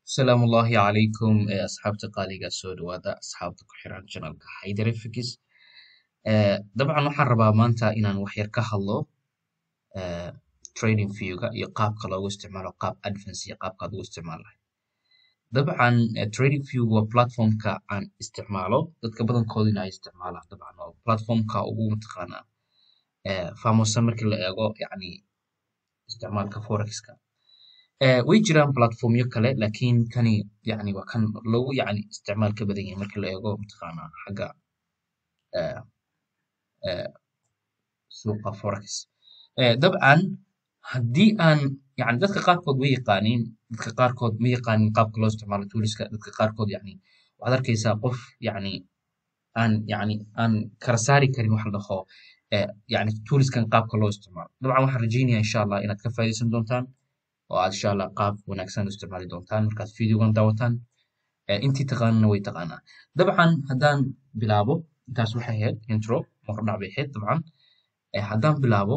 asalaamu ullaahi calaykum ee asxaabta qaaliga soo dhawaada asxaabta ku xiran janalka hyderefix dabcan waxaan rabaa maanta inaan wax yar ka hadlo eh, trading viewga iyo qaabka loogu isticmaalo qaab advance iyo qaabka aad ugu isticmaali lahayd dabcan eh, trading view waa platformka aan isticmaalo dadka badankoodina ay isticmaalaan dabcan waa platformka ugu mataqaanaa eh, faamusan markii la eego yacni isticmaalka forexka Eh, way jiraan platformyo kale laakiin kani yani waa kan lagu yani isticmaal ka badan yahay marka la eego mataqaanaa xagga eh, eh, suuqa forex Eh, dabcan haddii aan yani dadka qaarkood way yaqaaniin dadka qaarkood ma yaqaanin qaabka loo isticmaalo tooliska dadka qaarkood yani waxaad arkaysaa qof yani aan yani aan kala saari karin wax la dhaho eh, yani tooliskan qaabka loo isticmaalo dabcan waxaan rajeynaya insha allah inaad ka faa'iidaysan doontaan oo aad insha allah qaab wanaagsan u isticmaali doontaan markaad videogan daawataan Eh, intii taqaanana way taqaanaa dabcan haddaan bilaabo intaas waxay ahayd intro hordhac bay ahayd dabcan Eh, haddaan bilaabo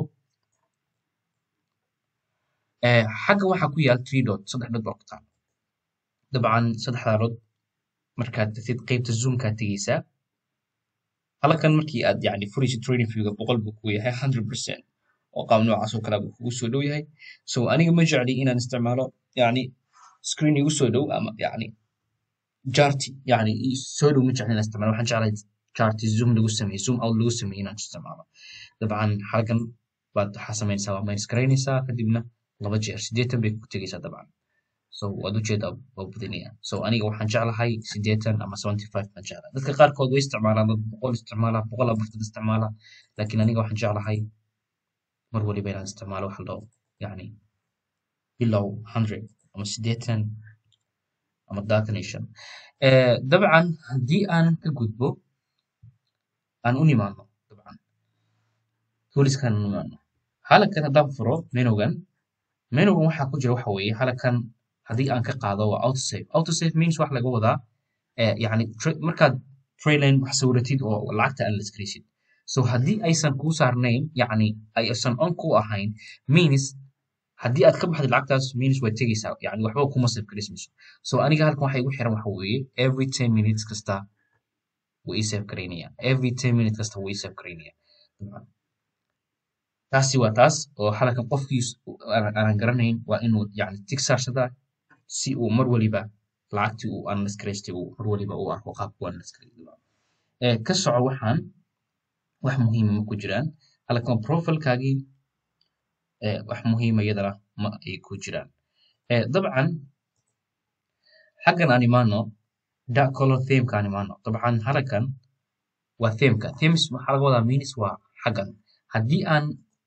eh, xagga waxaa ku yaal three dot saddex dot baa ku taal dabcan saddexdaa dot markaad tagtid qeybta zoomkaad tegeysaa halkan markii aad yani furaysid trading viewga boqol buu ku yahay hundred percent oo qaab noocaas oo kale buu kugu soo dhow yahay so aniga ma jecli inaan isticmaalo yani screen igu soo dhow ama yani jarti yani i- soo dhow ma jecli inaan isticmaalo waxaan jeclahay jarti zoom lagu sameeyo zoom out lagu sameeyo inaan isticmaalo dabcan halkan baad waxaa samaynaysaa waa minus garaynaysaa kadibna laba jeer siddeetan bay ku tegeysaa dabcan so waad ujeedaa waa badinaya so aniga waxaan jeclahay siddeetan ama seventy five baan jeclahay dadka qaarkood way isticmaalaan dad boqol isticmaala boqol afartan isticmaala laakiin aniga waxaan jeclahay mar waliba inaan isticmaalo wax la dhaho yani below hundred ama siddeetan ama labaatan iyo shan Eh, dabcan haddii aan ka gudbo aan u nimaano dabcan tooliskan aan u nimaano halkan haddaan furo menugan menugan waxaa ku jira waxa weeye halkan haddii aan ka qaado waa autosave autosave means wax laga wadaa eh, yani tra- markaad trailine wax sawiratid oo lacagta aan la iskaraysid so haddii aysan kuu saarnayn yani aysan on ku ahayn means haddii aad ka baxdid lacagtaas means way tegeysaa yani waxba kuma save garaysmayso so aniga halkan waxa igu xiran waxa weeye every ten minutes kasta wuu ii save garaynaya every ten minutes kasta wuu ii save garaynaya dabcan taasi waa taas oo halkan qofkii s- aan aanan garanayn waa inuu yani tig saarsadaa si uu mar waliba lacagtii uu analyse garaystay uu mar waliba u arko qaabku u analyse gareystay Eh, ka soco waxaan wax muhiima ma ku jiraan halkan profilkaagii eh, wax muhiima iyadana ma ay ku jiraan Eh, dabcan xaggan aan imaano da color themeka aan imaano dabcan halkan waa themeka themes waxaa laga wadaa means waa xaggan haddii aan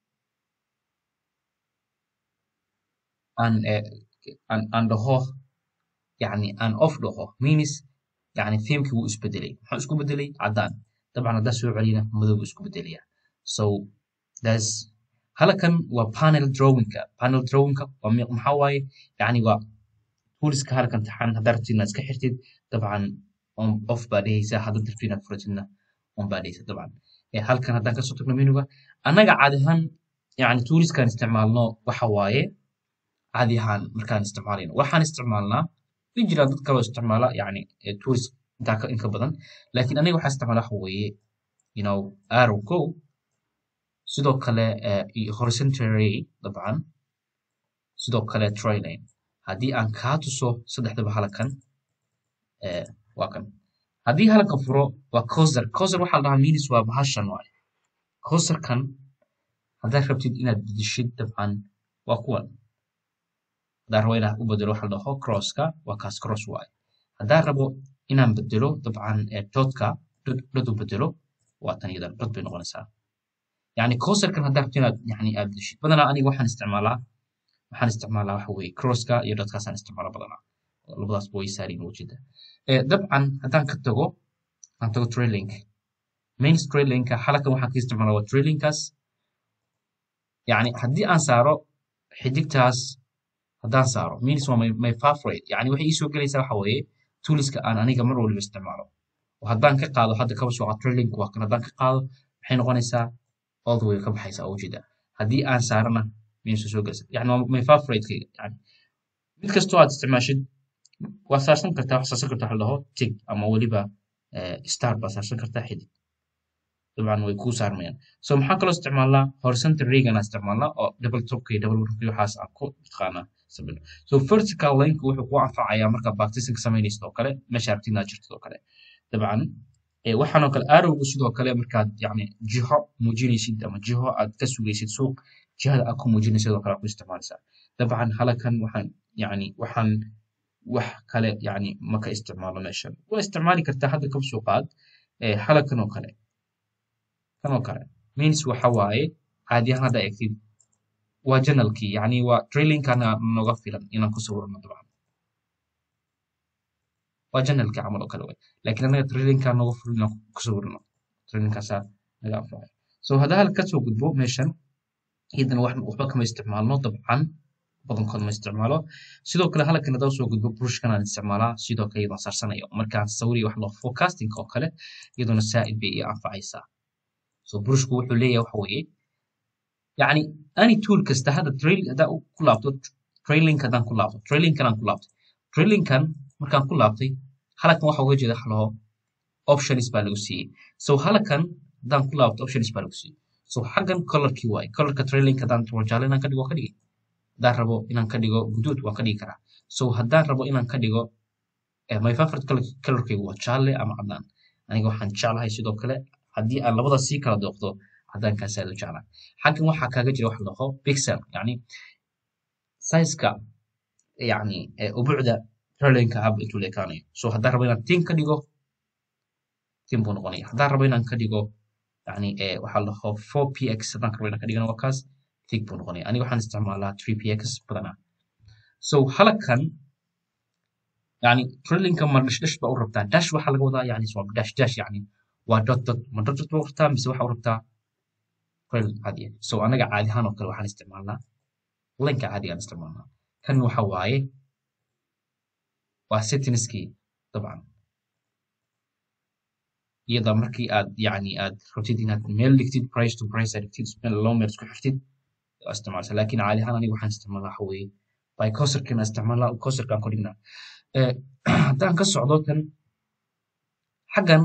aan eh, aan aan dhaho yani aan off dhaho means yani themekii wuu isbedelay muxuu isku bedelay caddaan dabcan haddaa soo celina madow buu isku bedelaya so that's halkan waa panel drawingka panel drawingka waa mi- maxaa waaye yani waa tooliska halkan taxan haddaa rabtid inaad iska xirtid dabcan on off baa dhehaysaa haddaad rabtid inaad furatidna on baa dhehaysaa dabcan Eh, halkan haddaan kasoo tagno menuga annaga caadi ahaan yani tooliskaan isticmaalno waxa waaye caadi ahaan markaan isticmaalayno waxaan isticmaalnaa way jiraan dad kaloo isticmaala yani eh, tools intaa ka inka badan laakiin aniga waxaan isticmaala waxa weeye you know arrow go sidoo kale eh, iyo horizontal array dabcan sidoo kale trailing haddii aan kaa tuso saddexdaba halkan eh, waa kan haddii halkan furo waa coser coser waxaa la dhahaa minis waa bahashan waaye coserkan haddaad rabtid inaad bedeshid dabcan waa kuwan haddaan rabo inaan u bedelo waxa la dhaho crosska waa kaas cross waaye haddaan rabo inaan bedelo dabcan eh, dotka dot dot u bedelo waa tan iyadan dot bay noqonaysaa yani coserkan haddaad rabtid inaad yani aad bedeshid badanaa aniga waxaan isticmaalaa waxaan isticmaalaa waxa weeye crosska iyo dotkaasaan isticmaala badanaa oo labadaasba way saariin ujeeda Eh, dabcan haddaan ka tago aan tago trailink main trailinka halkan waxaan ka isticmaalaa waa trailinkaas yani haddii aan saaro xidigtaas haddaan saaro means waa my, my favorite yani waxay ii soo gelaysaa waxa weeye tooliska aan aniga mar waliba isticmaalo oo haddaan ka qaado hadda kaba soo qaado trailink waa kan haddaan ka qaado waxay noqonaysaa all the way ka baxaysaa oo ujeeda haddii aan saarana means way soo gelaysaa yani waa my favorite yani mid kastoo aad isticmaashid waa saarsan kartaa wax saarsan kartaa waxa la dhaho tig ama weliba eh, star baa saarsan kartaa xidig dabcan way kuu saarmayaan so maxaa kaloo isticmaalnaa horizontal regan aan isticmaalnaa oo double topka iyo double work waxaas aan ku taqaanaa samayno so vertical lineka wuxuu kuu anfacayaa markaa baptismka samaynaysid oo kale meesha aragtid inaad jirtid oo kale dabcan eh, waxaan oo kale arrowgu sidoo kale markaad yacni jiho muujinaysid ama jiho aad ka sugaysid suuq jihada aad ku muujinaysid oo kale aad ku isticmaalaysaa dabcan halakan waxaan yacni waxaan wax kale yacni ma ka isticmaalo meeshan waa isticmaali kartaa hadda kab suuqaad eh, halakan oo kale kan oo kale means waxa waaye caadi ahaan hadda eegtid waa janalkii yacni waa trailingkana noga filan inaan ku sawirno dabcan waa janalkii camal oo kale way laakiin anaga trailingkaa noga filan inaan ku sawirno trailingkaasaa naga anfacay so hadda hal ka soo gudbo meeshan iyadana wax waxba kama isticmaalno dabcan badankood ma isticmaalo sidoo kale halkan haddaan soo gudbo brushkan aan isticmaalaa sidoo kale iyadoo sarsanayo markaan sawiriyo wax loo forecasting oo kale iyaduna saa'id bay ii anfacaysaa so brushku wuxuu leeyahay waxa weeye yacni any tool kasta hadda trail haddaan ku laabto trailing haddaan ku laabto trailingkan aan ku laabtay trailingkan markaan ku laabtay halkan waxa uga jeeda halaho options baa lagu siiyey so halkan haddaan ku laabto options baa lagu siiyey so xaggan colorkii waaye colorka trailing haddaan rabo jaalle inaan ka dhigo waan ka dhigi haddaan rabo inaan ka dhigo guduud waan ka dhigi karaa so haddaan rabo inaan ka dhigo eh, my favorite color colorkaygu waa jaalle ama cadaan aniga waxaan jeclahay sidoo kale haddii aan labada sii kala dooqdo cadaankaas aad u jeclaa xaggan waxaa kaaga jira waxa la dhaho pixel yacni sizeka yacni eh, ubucda trailingka hab intuu la ekaanayo so haddaan rabo inaan tin ka dhigo tin buu noqonaya haddaan rabo inaan ka dhigo yani eh, waxaa la dhaho 4px haddaan rabo inaan ka dhigana waa kaas tig buu noqonaya aniga waxaan isticmaalaa 3px badanaa so halkan yani trailingka ma dash dash baa u rabtaa dash waxaa laga wadaa yani waa dash dash yani waa dot dot ma dot dot baa u rabtaa mise waxaa u rabtaa trailing caadiya so anaga caadi ahaan oo kale waxaan isticmaalnaa linka caadiga aan isticmaalnaa kan waxa waaye waa settingskii dabcan iyada markii aad yani aad rabtid inaad meel dhigtid price to price aad dhigtid meel loo meel isku xirtid waa isticmaalsa laakiin caadi ahaan aniga waxaan isticmaalnaa waxa weeye by coserkan isticmaalnaa coserkaan ku dhignaa Eh, haddaan ka socdo tan xaggan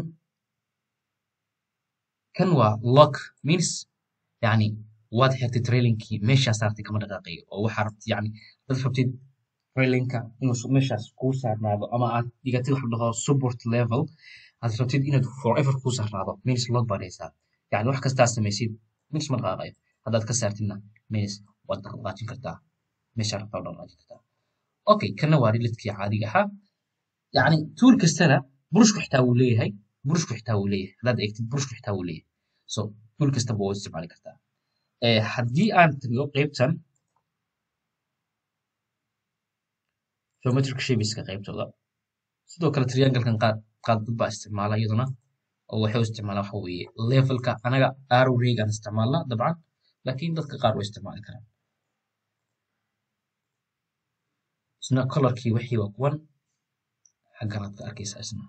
kan waa lock means yani waad xirtay trailingkii meeshaas saartay kama dhaqaaqayo oo waxaa rabtid yani dad rabtid trailingka inuu su- meeshaas kuu saarnaado ama aad dhigatid wax la dhaho support level aad rabtid inaad forever kuu saarnaado means load baad haysaa yani wax kastaa samaysid means ma dhaqaaqayo haddaad ka saartidna means waad dhaqaaqaajin kartaa meeshaa rabtaa waad dhaqaaqaajin kartaa okay kana waa rilidkii caadiga ahaa yani tool kastana burushku xitaa wuu leeyahay burushku xitaa wuu leeyahay haddaad eegtid burushku xitaa wuu leeyahay so tool kastaba waa isticmaali kartaa Eh, haddii aan tago qaybtan geometric shapeska qaybtooda sidoo kale trianglekan qaad qaad dad baa isticmaala iyaduna oo waxay u isticmaalaa waxa weeye levelka anaga arrow regaan isticmaalnaa dabcan laakiin dadka qaar way isticmaali karaan isna colorkii wixii waa kuwan xagganaad ka arkaysaa isna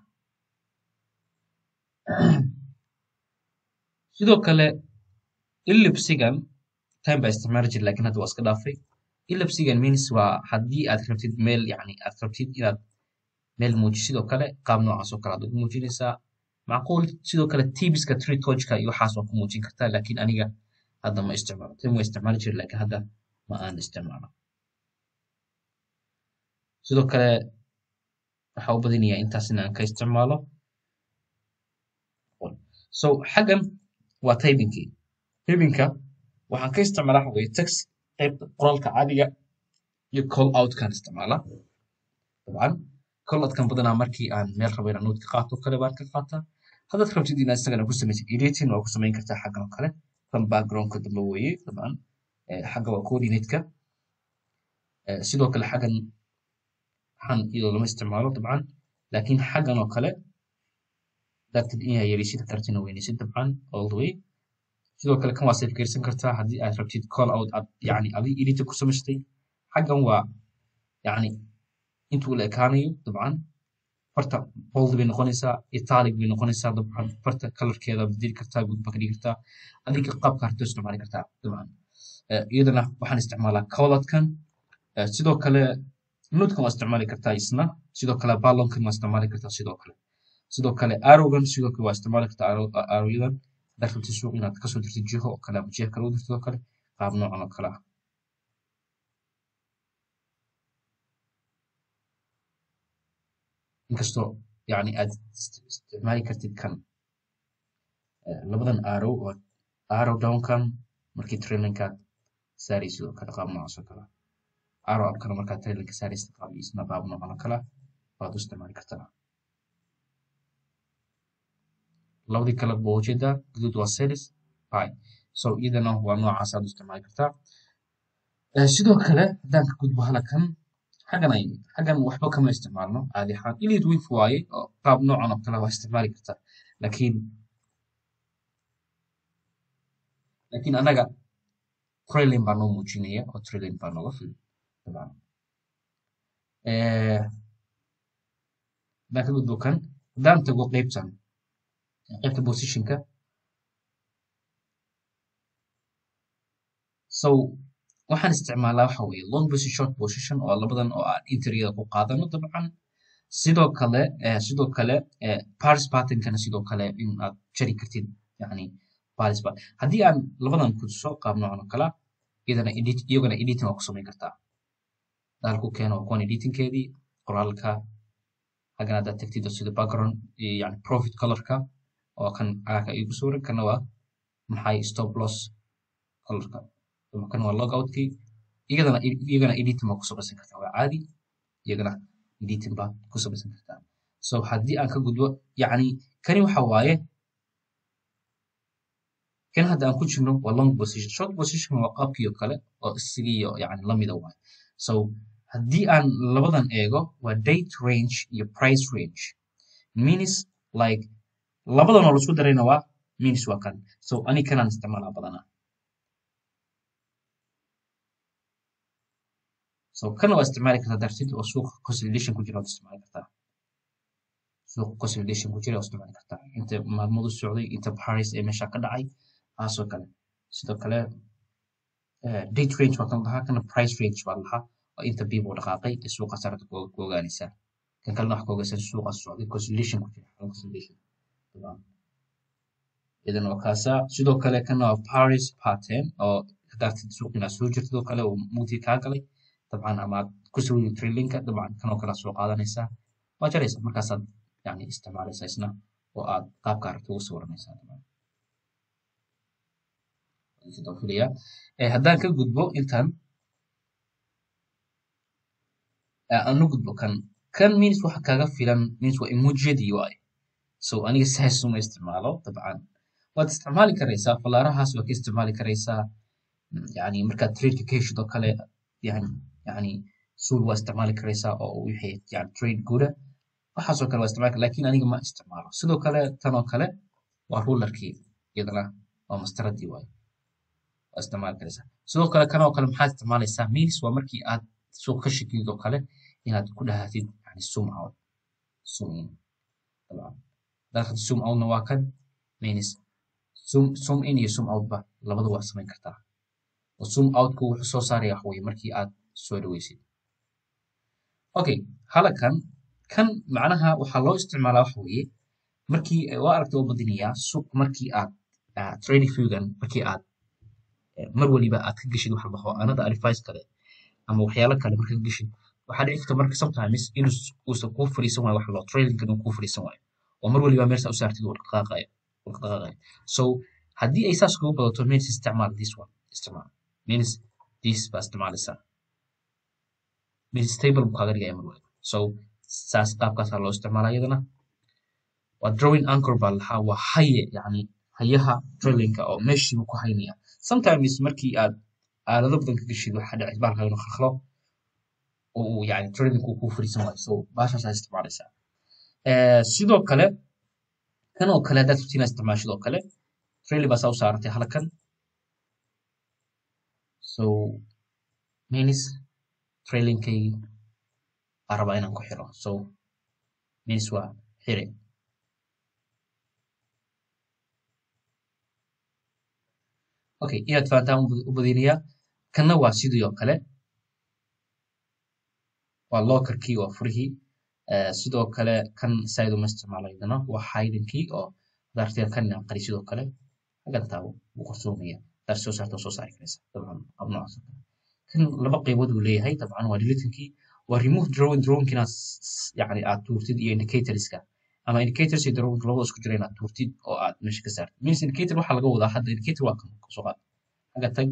sidoo kale ellipsigan time baa isticmaali jira laakiin hadda waa iska dhaafay ellipsigan means waa haddii aad rabtid meel yani aad rabtid inaad meel muuji sidoo kale qaab noocaas oo kale aad ugu muujinaysaa macquul sidoo kale tibiska tree tojka iyo waxaas waa ku muujin kartaa laakiin aniga hadda ma isticmaalo tim waa isticmaali jira laakiin hadda ma aan isticmaalo sidoo kale waxaa u badinayaa intaas in aan ka isticmaalo so xaggan waa typingkii typingka waxaan ka isticmaalaa waxa weeye text qaybta qoraalka caadiga iyo call outkan isticmaalaa dabcan call outkan badanaa markii aan meel rabo inaan note ka qaato oo kale baan ka qaataa haddaad rabtid inaad isagana ku samaysid editing waa ku samayn kartaa xaggan oo kale kan backgroundka dambe weeye dabcan Eh, xagga waa coordinate-ka Eh, sidoo kale xaggan waxaan iyadoo lama isticmaalo dabcan laakiin xaggan oo kale dartid inaad yareysid kartina weyneysid dabcan all the way sidoo kale kan waa save garsan kartaa haddii aad rabtid call out aad yani adi editor ku samaystay xaggan waa yani intuu la ekaanayo dabcan farta bold bay noqonaysaa italic bay noqonaysaa dabcan farta colorkeeda bedeli kartaa gudba ka dhigi kartaa adiga qaabka harto isticmaali kartaa dabcan Eh, iyadana waxaan isticmaalaa collatkan sidoo kale nodekan waa isticmaali kartaa isna sidoo kale ballonkan waa isticmaali kartaa sidoo kale sidoo kale arrowgan sidoo kale waa isticmaali kartaa arrowyadan haddaad rabtid suuq inaad kasoo dirtid jiho oo kale ama jiha kale u dirtid oo kale qaab noocan oo kale ah inkastoo yani aad isticmaali kartid kan labadan arrow oo arrow downkan markii trailinkaad saaraysid sidoo kale qaab noocaas oo kale arrow upkana markaad trailinka saaraysid qaab isna qaab noocan oo kale waad u isticmaali kartaa labadii kale baa ujeedaa guduud waa sales pi so iyadana waa noocaas aad u isticmaali kartaa sidoo kale haddaan ka gudbo halakan xaggan ay xaggan waxba kama isticmaalno caadi ahaan elite wif waaye oo qaab noocan oo kale waa isticmaali kartaa laakiin laakiin anaga trailing baa noo muujinaya oo trailing baa nooga filan dabcan haddaan ka gudbo kan haddaan tago qeybtan qaybta positionka so waxaan isticmaalaa waxa weeye long position short position oo labadan oo aan interiyada ku qaadano dabcan sidoo kale sidoo kale paris patternkana sidoo kale in aad jari kartid yani paris pat haddii aan labadan kutuso qaab noocan oo kala iyadana edit iyagana editing waa ku samayn kartaa daalku keeno waa kuwan editingkeedii qoraalka hagan haddaad tagtid sida background yani profit colorka oo kan cagaarka igu sawiran kana waa maxay stop loss colorka kan waa logoutkii iyagana iyagana editing baa ku samaysan kartaa waa caadi iyagana editing baa ku samaysan kartaa so haddii aan ka gudbo yacni kani waxa waaye kan hadda aan ku jirno waa long position short position waa qaabkii oo kale oo isigiiyo yani lamida waaye so haddii aan labadan eego waa date range iyo price range means like labadan oo laisku darayna waa means waa kan so ani kanaan isticmaalaa badanaa so kana waa isticmaali kartaa dartid oo suuqa consolidation ku jira waad isticmaali kartaa suuqa consolidation ku jira waad isticmaali kartaa inta maalmadu socday inta paris ee meesha ka dhacay taasoo kale sidoo kale date range waa kan lahaa kana price range baa lahaa oo inta biibo dhaqaaqay ee suuqa sarata ku ogaanaysaa kan kalena wax ka ogaysan suuqa socday consolidation ku jira consolidation idan waa kaasa sidoo kale kana waa paris pattern oo hadaartid suuq inaad soo jirtid oo kale oo mugdi kaa galay dabcan ama aad ku sawiri trailinka dabcan kanoo kale soo qaadanaysaa waa jaraysa markaasaad yani isticmaalaysaa isna oo aad qaabka aragti ugu sawiranaysaa dabcan filaya haddaan ka gudbo intan aan u gudbo kan kan means waxa kaga filan means waa emojiyadii waaye so aniga saas uma isticmaalo dabcan waad isticmaali karaysaa falaarahaas waa ka isticmaali karaysaa yani markaad tradeka ka heshid oo kale yani yani suul waa isticmaali karaysaa oo wixii yani trade guda waxaasoo kale waa isticmaali kara lakin aniga ma isticmaalo sidoo kale tan oo kale waa rulerkii iyadana waa mastaradii waaye waa isticmaali karaysaa sidoo kale kan oo kale maxaad isticmaalaysaa means waa markii aad suuq ka shakiyid oo kale inaad ku dhahatid yani zoom out zoom in dabcan dalkad zoom outna waa kan means zoom zoom in iyo zoom outba labada waa samayn kartaa oo zoom outku wuxuu soo saaraya wax weye markii aad soo dhaweysid okay halakan kan macnaha waxaa loo isticmaalaa waxa weeye markii waa aragta oo badinayaa suuq markii aad trading viewgan markii aad mar waliba aad ka geshid wax labaho anada advice kale ama waxyaalo kale marka ka geshid waxaa dhici karta marka sometimes inuu uusan kuu fariisan waayo wax loo tradingkan uu kuu fariisan waayo oo mar waliba meesha u saartid uu dhaqaaqayo uu dhaqaaqayo so haddii ay saas kugu badato means isticmaal this one isticmaal means this baa isticmaalaysaa means stable buu kaaga dhigaya mar waliba so saas qaabkaasaa loo isticmaalaa iyadana waa drawing anchor baa lahaa waa haye yani hayaha trailingka oo meeshiibu ku haynaya sometimes markii aad aalado badan ka geshid waxaa dhici baalka inuu khalkhalo oo uu yani trailingku kuu fariisan waayo so baashaasaa isticmaalaysaa sidoo kale kan oo kale haddaad rabtid inaad isticmaashid oo kale trailing baa saa u saaratay halkan so means trailingkaygii baa rabaa inaan ku xiro so means waa xire okay inaad fahantaan u badinayaa kanna waa sidii oo kale waa locker key waa furihii Eh, sidoo kale kan side uma isticmaalaydana waa hiding key oo darteed kan inaan qari sidoo kale hagan taabo wuu qarsoomaya dar soo saarta soo saari karaysa dabcan hab noocaas oo kale kan laba qaybood uu leeyahay dabcan waa deleting key waa remove drawing drawing inaad s- s- yacni aad tuurtid iyo indicatorska ama indicators iyo drawing labada isku jira inaad tuurtid oo aad meesha ka saartid means indicator waxaa laga wadaa hadda indicator waa kan soo qaad haga tag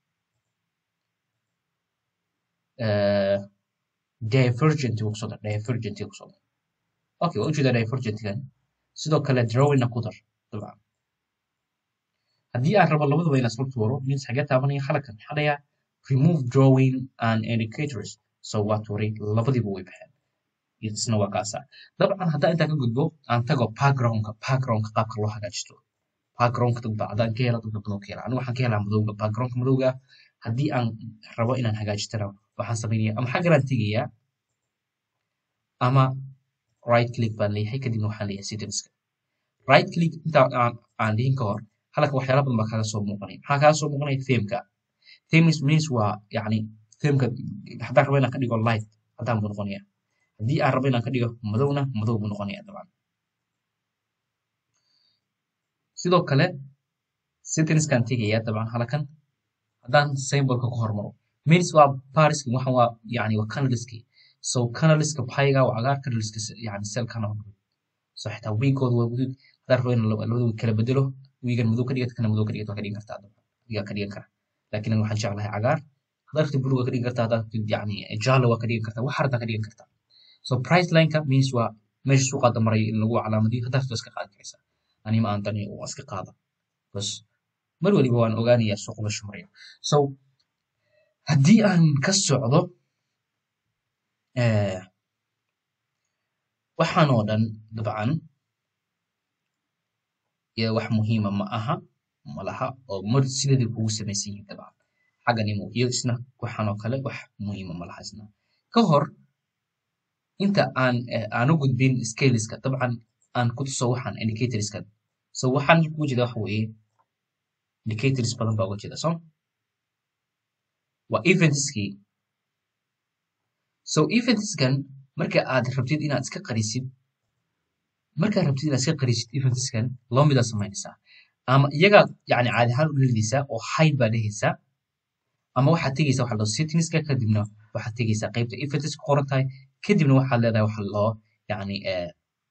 eh, divergent uu kusoo dar divergent uu kusoo dar okay waa ujeedaa divergentgan sidoo kale drawingna ku dar dabcan haddii aan rabo labadaba inaan isla tuuro means xagee taabanaya halkan maxaa dhayaa remove drawing and indicators so waa tuuray labadiiba way baxeen isna waa kaasa dabcan haddaan intaa ka gudbo aan tago backgroundka backgroundka qaabka loo hagaajisto backgroundka dad baa haddaan ka hela dad badan oo ka hela anigu waxaan ka helaa madowga backgroundka madowga haddii aan rabo inaan hagaajistana waxaan sameynaya ama xagganaan tegayaa ama right click baan leeyahay kadibna waxaan leeyahay settingska right click inta aan aan dhihin ka hor halka waxyaala badan baa kaaga soo muuqanaya maxaa kaaga soo muuqanaya themeka themes means waa yacni themeka haddaan rabo inaan ka dhigo light haddaan buu noqonaya haddii aan rabo inaan ka dhigo madowna madow buu noqonaya dabcan sidoo kale settingskaan tegaya dabcan halkan haddaan symbolka ku hormaro means waa pariski waxan waa yani waa canaliski so canaliska payga waa cagaar canaliska yani selkana waa guduud so xitaa wiigooda waa guduud haddaan rabo in labada wiig kala bedelo wiigan madow ka dhigata kana madow ka dhigata waa ka dhigan kartaa dabcan adigaa ka dhigan kara laakiin aniga waxaan jeclahay cagaar haddaad rabtid buluga ka dhigan kartaa haddaad rabtid yani jaalo waa ka dhigan kartaa wax hartaa ka dhigan kartaa so price lineka means waa meesha suuqaada maraya in lagu calaamadiyo haddaad rabto iska qaadi karaysaa anima aan tani waa iska qaada bas mar waliba waan ogaanayaa suuq meeshu marayo so haddii aan ka socdo eh, waxaan oo dhan dabcan iyo wax muhiima ma aha ma laha oo mar sideedii kugu samaysan yihiin dabcan xaggan imo iyo isna waxaan oo kale wax muhiima ma laha isna ka hor inta aan eh, aan u gudbin scaleska dabcan aan ku tuso waxaan indicatorska so waxaan ugu jeeda waxa weeye indicators badan baa uga jeeda so waa eventskii so eventskan marka aad rabtid inaad iska qarisid markaad rabtid inaad iska qarisid eventskan laba midaa samaynaysaa ama iyagaa yani caadi ahaan u dhalidaysaa oo hide baa dhehaysaa ama waxaad tegaysaa waxa la dhaho settingska kadibna waxaad tegaysaa qaybta events ku qoran tahay kadibna waxaad leedahay waxa la dhaho yani eh,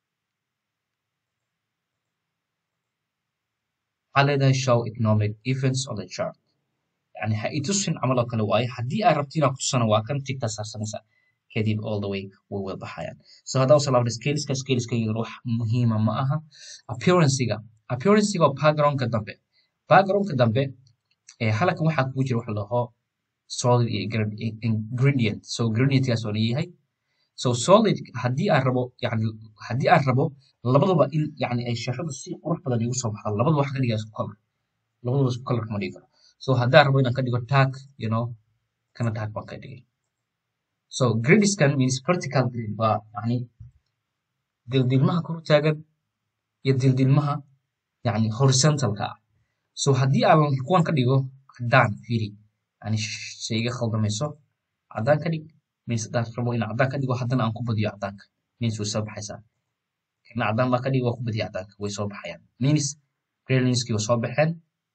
waxaad leedahay show economic events on the chart yani ha itusin camal oo kale waaye haddii aad rabtid inaad kutusana waa kan tigtaa saarsanaysaa kadib all the way way wada baxayaan so haddaan usoo laabna scaleska scaleska iyadana wax muhiima ma aha appearancega appearancega waa backgroundka dambe backgroundka dambe ee halkan waxaa kugu jira waxa la dhaho solid iyo ingred- ingredient so ingredientkaas oo yahay so solid haddii aan rabo yani haddii aan rabo labadaba in yani ay shashadu si qurux badan igu soo baxdo labadaba waxa ka dhigaa isku color labadaba isku color kama dhigi karo so haddaan rabo inaan ka dhigo tag you know kana tag baan ka dhigay so gradiskan means vertical grid waa yani dildilmaha kor u taagan iyo dildilmaha yani horizontalka ah so haddii aan kuwan ka dhigo caddaan fiiri yani shay iga khaldamayso caddaan ka dhig means haddaan rabo inaan caddaan ka dhigo haddana aan ku badiyo caddaanka means way soo baxaysaa kana caddaan baa ka dhigo waa ku badiyo caddaanka way soo baxayaan means greylinskii way soo baxeen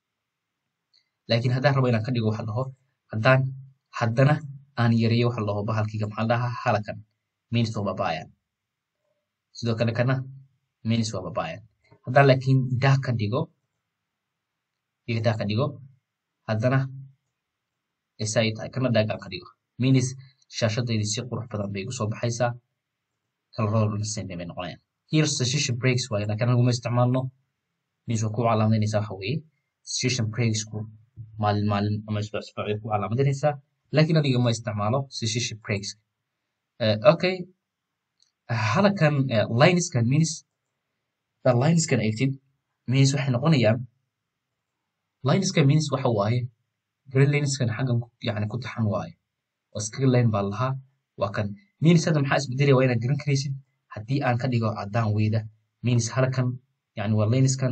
laakiin haddaan rabo inaan ka dhigo waxa la dhaho haddaan haddana aan yareeyo waxa la dhaho bahalkiga maxaa la dhahaa halakan means waa babaayaan sidoo kale kana means waa babaayaan haddaan laakiin daa ka dhigo iga daa ka dhigo haddana isa ay tahay kana daagaan ka dhigo means shaashadaydii si qurux badan bay igu soo baxaysaa kalaradoo dhan same bay noqonayaan here session breaks waaye laakiin anaguma isticmaalno means waa ku calaamadeynaysaa waxa weeye session breaksku maalin maalin ama isbuuc isbuuc bay ku calaamadeynaysaa laakiin aniga ma isticmaalo session breaks Eh, okay halakan eh, lineskan means da lineskan eegtid means waxay noqonayaan lineskan means waxa waaye green lineskan xaggan ku- yani ku taxan waaye oo iskaga line baa lahaa waa kan means hadda maxaa isbedelaya waa inaad garan karaysid haddii aan ka dhigo caddaan weyda means halkan yani waa lineskan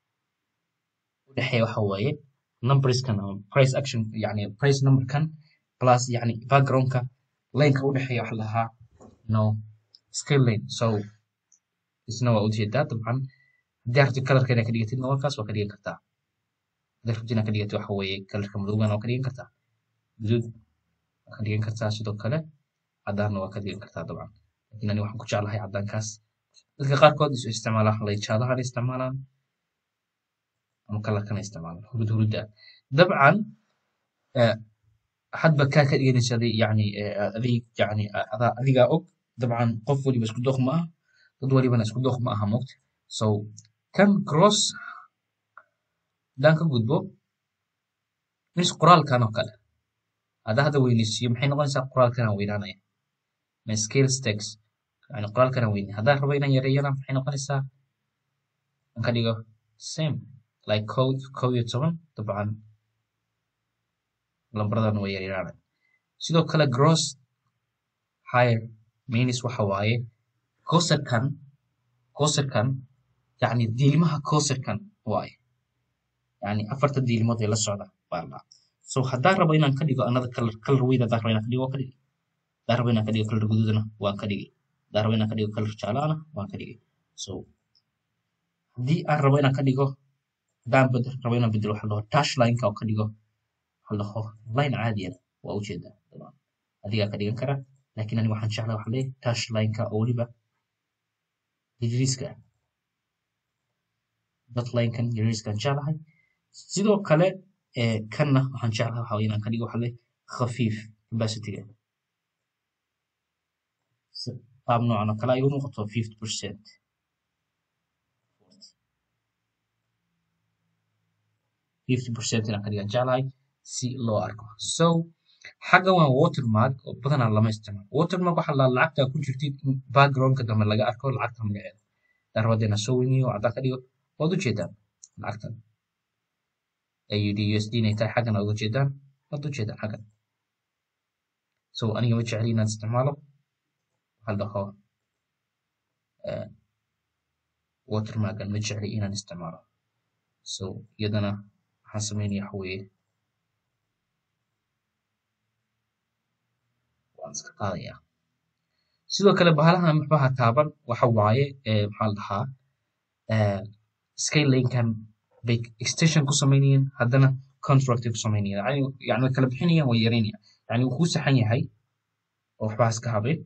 u dhexeeya waxa waaye numberskan ama price action yani price numberkan plus yani backgroundka laneka u dhexeeya waxa la dhahaa no scale lane so isna waa ujeedaa dabcan haddii rabtid kalarka inaad ka dhigatid nawarkaas waa ka dhigan kartaa haddii rabtid inaad ka dhigatid waxa weeye kalarka madowgana waa ka dhigan kartaa guduud waa ka dhigan kartaa sidoo kale cadaanna waa ka dhigan kartaa dabcan laakiin ani waxaan ku jeclahay cadaankaas dadka qaarkood isu isticmaalaan waxa lay jaadahana isticmaalaan ama kalarkana isticmaalaan hurud hurudda dabcan hadba kaa ka dhiganaysa yani adig yani adaa adigaa og dabcan qof waliba isku dooq ma aha dad walibana isku dooq ma aha moogta so kan cross haddaan ka gudbo mis qoraalkan oo kale haddaa hadda weynaysiiyo maxay noqonaysaa qoraalkanaan weynaanaya ma scale stakes yani qoraalkanaan weynay haddaan rabo inaan yareeyana maxay noqonaysaa aan ka dhigo same like code kow iyo toban dabcan lambaradan way yaryaraanay sidoo kale gross higher means waxa waaye coserkan coserkan yani diilmaha coserkan waaye yani afarta diilmood ee la socda baa la so haddaan rabo inaan ka dhigo another color color weyd haddaan rabo inaan ka dhigo waan ka dhigi haddaan rabo inaan ka dhigo color guduudana waan ka dhigi haddaan rabo inaan ka dhigo color jaalana waan ka dhigi so haddii aan rabo inaan ka dhigo haddaan bedel rabo inaan bedelo waxa la dhaho dash lineka oo ka dhigo waxa la dhaho line caadiyana waa ujeedaa dabcan adigaa ka dhigan kara laakiin ani waxaan jeclaa waxa leeyahay dash lineka oo weliba yariiska dot linekan yariiskan jeclahay sidoo kale kanna waxaan jeclahay waxa inaan ka dhigo waxa leeyahay khafiif capacityga qaab noocan oo kale ay u muuqato fifty percent fifty percent inaan ka dhigan jeclahay si loo arko so xagga waa watermark oo badanaa lama isticmaalo watermark waxaa la lacagta ku jirtid backgroundka dambe laga arko lacagta magaceeda darabada inaan soo weyniyo caddaan ka dhigo waad ujeedaan lacagtan aud usd inay tahay xaggan aad uga jeedaan waad ujeedaan xaggan so aniga ma jecli inaan isticmaalo waxaa la dhaho watermarkan ma jecli inaan isticmaalo so iyadana waxaan sameynaya waxa weeye waan iska qaadaya sidoo kale bahalahan maxbaha taaban waxa waaye maxaa la dhahaa scalelinkan bay extension ku samaynayeen haddana constructive ku samaynayeen yani way kala bixinayaan way yaraynayaan yani wuu kuu saxan yahay oo waxbaa iska habeen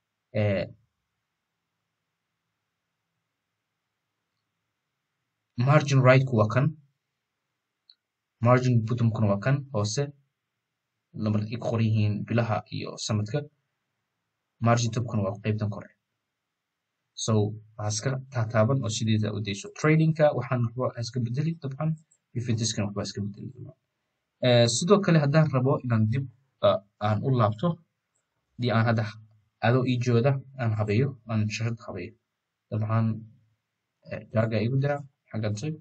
margin rightku waa kan margin bottomkuna waa kan hoose lamar ay ku qoran yihiin bilaha iyo sanadka margin topkuna waa qaybtan kore so waxaa iska taataaban oo sideeda u dayso tradingka waxaan waxba iska bedeli dabcan ifitiskana waxba iska bedeli dabcan sidoo kale haddaan rabo inaan dib aan u laabto hadii aan hadda adoo ii jooda aan habeeyo aan shashad habeeyo dabcan jaaga igu dira xaggan tag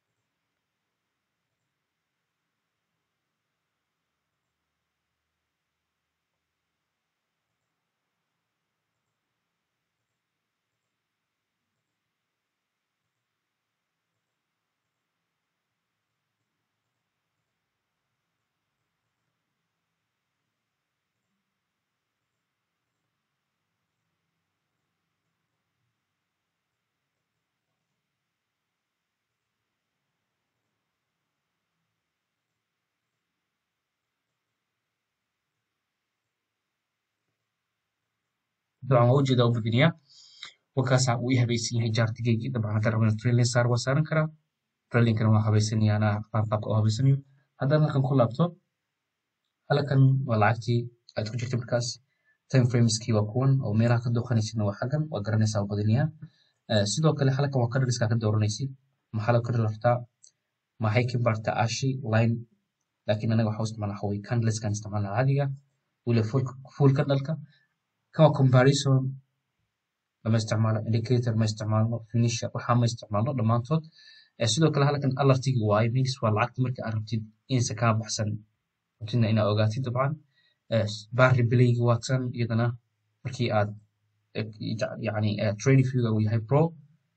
dabcan waa ujeeda u badiniyaa wakaasaa uu i habaysan yahay jaartigeygii dabcan haddaan rabo inaan trailing saar waa saaran karaa trailingkana waa habaysanaya anaa qaab qaabka oo habaysanayo haddaan halkan ku laabto halkan waa lacagtii aad ku jirtay markaas time frameskii waa kuwan oo meelaha ka dooqanaysidna waa xaggan waa garanaysaa u badiniyaa sidoo kale halkan waa kadhaliska ka dooranaysid maxaa la kadhal rabtaa maxay ka bartaa ashi line laakiin anaga waxaa u isticmaalna waxa weye candleskan isticmaalna caadiga weliba full candleka kan waa comparison lama isticmaalo indicator ma isticmaalno finisher waxaa ma isticmaalno dhammaantood sidoo kale halkan alartigi waaye means waa lacagta marka aad rabtid insa kaa baxsan rabtidna inaad ogaatid dabcan barry belaygi waa tan iyadana markii aad yani trading viewga uu yahay pro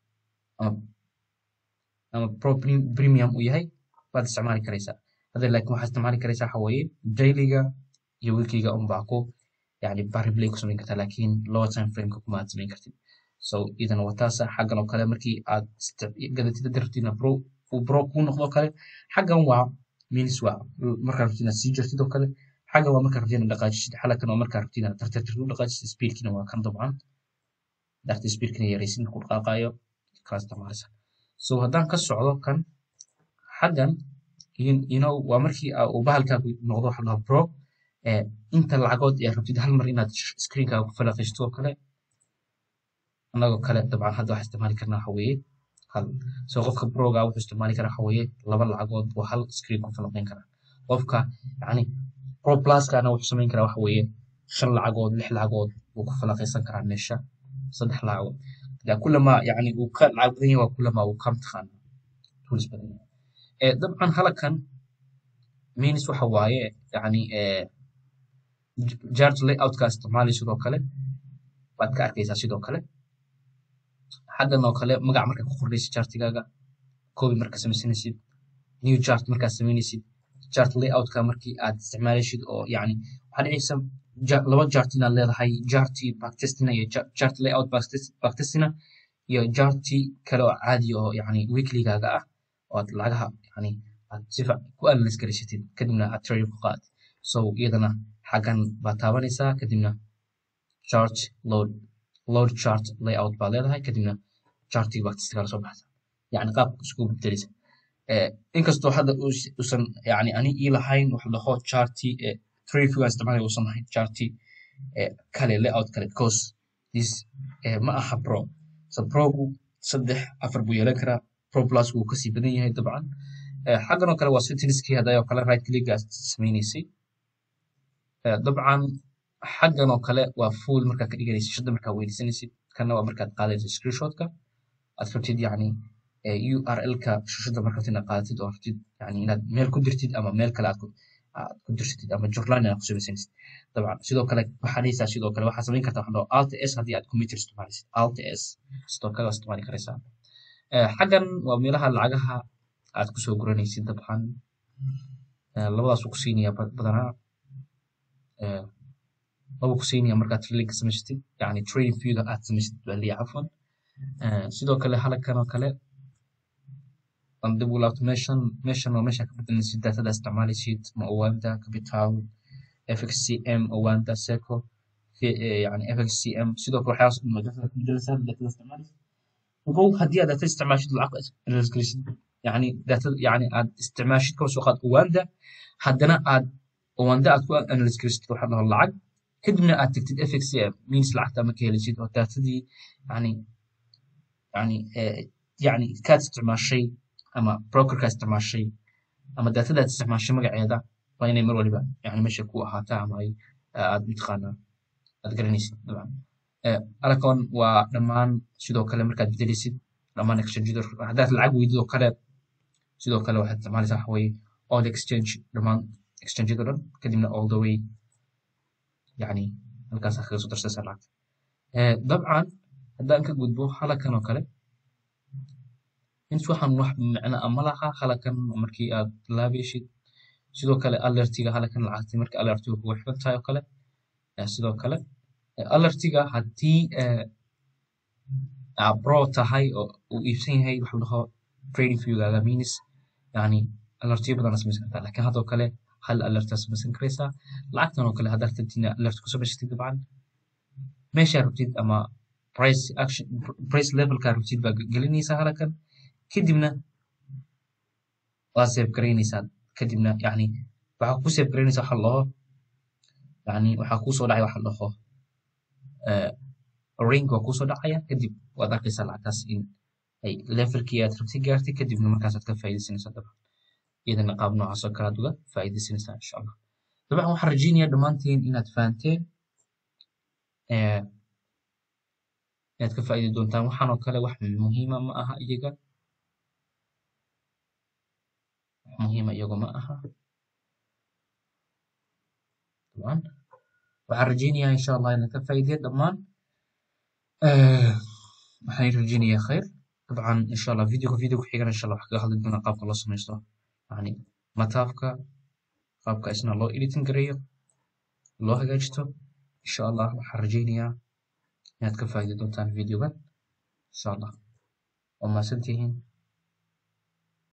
ama pro premium uu yahay waad isticmaali karaysaa hadda laakiin waxaad isticmaali karaysaa waxa weeye dailyga iyo weeklyga unbaa ku yani bariplay ku samayn kartaa laakiin lower time frameka kuma aad samayn kartid so idana waa taasa xaggan oo kale markii aad gadatid hadii rabtid pro uu pro kuu noqdo kale xaggan waa means waa markaa rabtid inaad sii jirtid oo kale xaggan waa markaa rabtid inaad dhaqaajisid xalakan waa markaa rabtid inaad tartartir u dhaqaajisid speedkina waa kan dabcan darti speedkina yaraysid markuu dhaqaaqayo kala isticmaalaysa so haddaan ka socdo kan xaggan you know waa markii uu bahalkaagu noqdo waxa dhaha pro inta lacagood ee rabtid hal mar inaad screenkaaga ku falaqaysto oo kale annagoo kale dabcan hadda waxaa isticmaali karnaa waxa weeye hal so qofka broga wuxuu isticmaali karaa waxa weeye laba lacagood oo hal screen ku falaqayn karaa qofka yani pro pluskana wuxuu samayn karaa waxa weeye shan lacagood lix lacagood wuu ku falaqaysan karaa meesha saddex lacagood da kulama yani uu ka lacag badan yahay waa kulama uu ka mtaqaana tools badan yahay dabcan halakan means waxa waaye yani chart layoutkaa isticmaalay sidoo kale waad ka arkaysaa sidoo kale xaggan oo kale magac markaa ku qornaysid chartigaaga copy markaa samaysanaysid new chart markaa samaynaysid chart layoutka markii aad isticmaalaysid oo yani waxaa dhicaysa laba chart inaad leedahay charti backtestina iyo chart layout backtestina iyo charti kale oo caadi oo yani weeklygaaga ah oo aad lacagaha yani aad sifa ku analyse garaysatid kadibna aad trade ku qaad so iyadana xaggan baad taabanaysaa kadibna chart load load chart layout baa leedahay kadibna chartiga backtestka la soo baxsa yani qaabka isku bedelaysa inkastoo hadda uusan yani ani ii lahayn wax dhaho charti trade view aan isticmaalay uusan lahayn charti kale layout kale because this ma aha pro so progu saddex afar buu yeelan karaa pro plus wuu kasii badan yahay dabcan xaggan oo kale waa settingskii hadday oo kale right click aad samaynaysay dabcan xaggan oo kale waa full markaa ka dhiganaysid shada markaa weydiisanaysid kana waa markaad qaadaysid screenshotka aad rabtid yani url-ka shashada marka rabtid inaad qaadatid oo rabtid yani inaad meel ku dirtid ama meel kale aad ku dirsatid ama journaal inaad ku samaysanaysid dabcan sidoo kale waxaad haysaa sidoo kale waxaad samayn kartaa waxaa alt s haddii aad computer isticmaalaysid alt s sidoo kale waa isticmaali karaysaa xaggan waa meelaha lacagaha aad kusoo guranaysid dabcan labadaas uu ku siinaya badanaa laba ku siinaya markaad tradingka samaysatid yani trading viewga aad samaysatid baa leeyahay cafwan sidoo kale halkan oo kale aan dib u laabto meeshan meeshan waa meesha ka bedelaysid datada isticmaalaysid ma owaanta capital fxcm owaanta seco yani fxcm sidoo kale waxyaas datada ka bedelaysaa datada isticmaalaysid ogow haddii aad data isticmaashid lacag gelisid yani datada yani aad isticmaashid kaba soo qaad owaanda haddana aad owaanda aad ku analyse gelisid waxaa dhaho lacag kadibna aad tagtid fxcm means lacagta ma ka helisid oo datadii yani yani yani kaad isticmaashay ama brokerka isticmaashay ama datadaad isticmaashay magaceeda waa inay mar waliba yani meesha ku ahaataa ama ay aad mataqaanaa aad garanaysid dabcan alakon waa dhammaan sidoo kale markaad bedelaysid dhammaan exchangeada haddaad lacag weydid oo kale sidoo kale waxaad isticmaalaysaa waxa weeye all exchange dhammaan exchangeada dhan kadibna all the way yani halkaasaa kaga soo darsaysaa lacagta dabcan haddaan ka gudbo halakan oo kale int waxaan wax micno ama laha halakan markii aad laabayshid sidoo kale alertiga halakan lacagti marka alertiga kugu xiran tahay oo kale sidoo kale alertiga haddii bro tahay oo uu iibsan yahay waxuu dhaho trading viewgaaga means yani alertiyo badan samaysan kartaa lakin haddoo kale hal alertaa samaysan karaysaa lacagtan oo kale haddaad rabtid alert ku samaysatid dabcan meeshaa rabtid ama price action price levelkaa rabtid baa gelinaysaa halakan kadibna waa save garaynaysaa kadibna yani waxaa ku save garaynaysaa waxa laho yani waxaa kuusoo dhacay waxa laho ring waa kuusoo dhacaya kadib waad arkaysaa lacagtaas in ay levelkii aad rabtay gaartay kadibna markaasaad ka faa'iidaysanaysaa dabcan iyadana qaab noocaas oo kale aad uga faa'iidaysanaysaa insha allah dabcan waxaan rajaynayaa dhammaantiin inaad fahanteen inaad ka faa'iidi doontaan waxaan oo kale wax muhiima ma aha iyaga muhiima iyagu ma aha dabcan waxaan rajaynayaa insha allah inaad ka faa'iideen dhammaan waxaan rajaynayaa khayr dabcan insha allah videoga video ku xigana insha allah wax kaga hadli doonaa qaabka loo samaysto yani mataafka qaabka isna loo editing gareeyo loo hagaajisto insha allah waxaan rajaynayaa inaad ka faa'iidi doontaan videogan insha allah waa mahadsantihiin